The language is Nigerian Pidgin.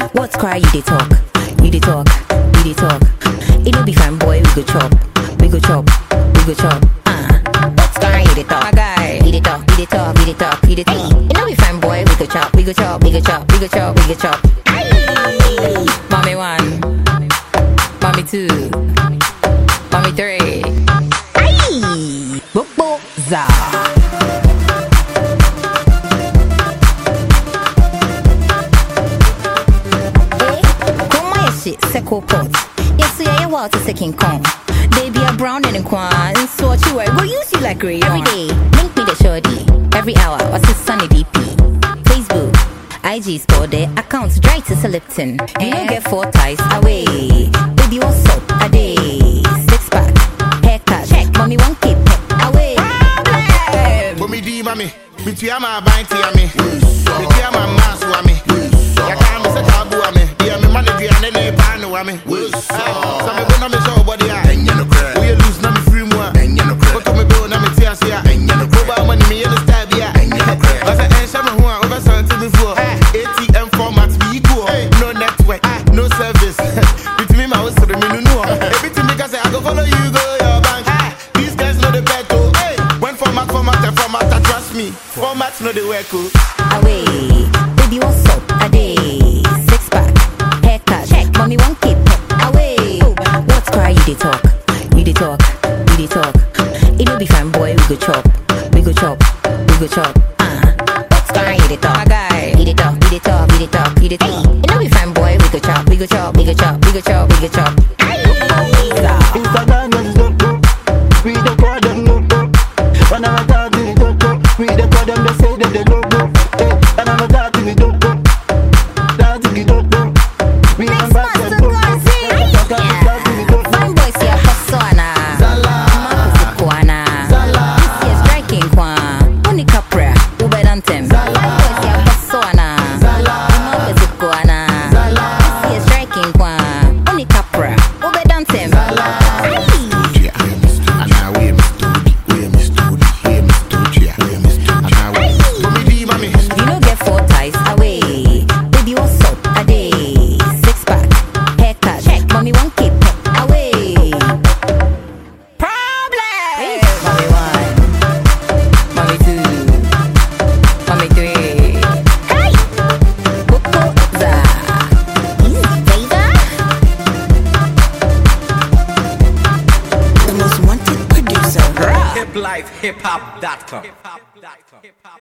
What's cry? You dey talk, you dey talk, you dey talk. It no be fine, boy. We go chop, we go chop, we go chop. Ah, what's cry? You dey talk, my guy. You dey talk, you dey talk, you dey talk, you dey talk. It no be fine, boy. We go chop, we go chop, we go chop, we go chop, we go chop. Aye. Mommy one, mommy two, mommy three. Aye, bobo za. Come my shit, Seco pot. Yes, yeah, yeah, well, to second Kong. They be a brown and a quan, and so what you wear, go use you like rayon. Every day, link me the shorty. Every hour, what's his sunny DP? Facebook, IG store their accounts dry to Lipton. You don't get four ties away. Baby, what's up? A day. Six pack, haircut, check. Mommy, one keep away. Problem. For me di mami, me tia ma ban tia me. Me tia ma mas wa me. Ya ka me se tabu wa me. Dia me man di ane ne pa no wa me. Sa me bo na me show body a. Enye no crack. We lose na me free mu a. Enye no crack. Ko me bo na me tia se a. Enye no crack. Ko ba money me in the style bi a. Enye no crack. Asa en sha me ho a over something before. ATM format be equal. No network, no service. With me my house me no know. Everything because I go follow you go your bank. These guys know the bet oh. Hey, when format format and format, I trust me. Format know the work oh. away. Baby, what's up? A day. Six pack, haircut, check. Mommy, one keep away. What's cry? You dey talk, you dey talk, you dey talk. It no be fine, boy. We go chop, we go chop, we go chop. Ah, what's cry? You dey talk, my guy. You dey talk, you dey talk, you dey talk, you dey talk. It no be fine, boy. We go chop, we go chop, we go chop, we go chop, we go chop. Aye. Instagram just don't go. We the call them no go. When I'm talking, we don't go. We the call them, they say that they don't go. Hey, when I'm talking, we don't go. Talking, we don't go. We Next am back master and go. Gazi. Talking, talking, we don't go. Fine boys here, Passoana. Marcus Kwana. This year's striking Kwa. Uni Capra, Ube Dantem. Fine boys here, Passoana. Marcus Kwana. This year's striking Kwa. Uni Capra, Ube Dantem. Aye. Ana we Mr. We Mr. We Mr. We Mr. Ana we For me di mami, You no get four ties away. Baby, what's up? A day. Six pack, haircut, check. Mommy, one keep away. Problem. Mommy one, mommy two, mommy three. Hey, Coco za. Easy, baby. The most wanted producer. hiplifehiphop.com.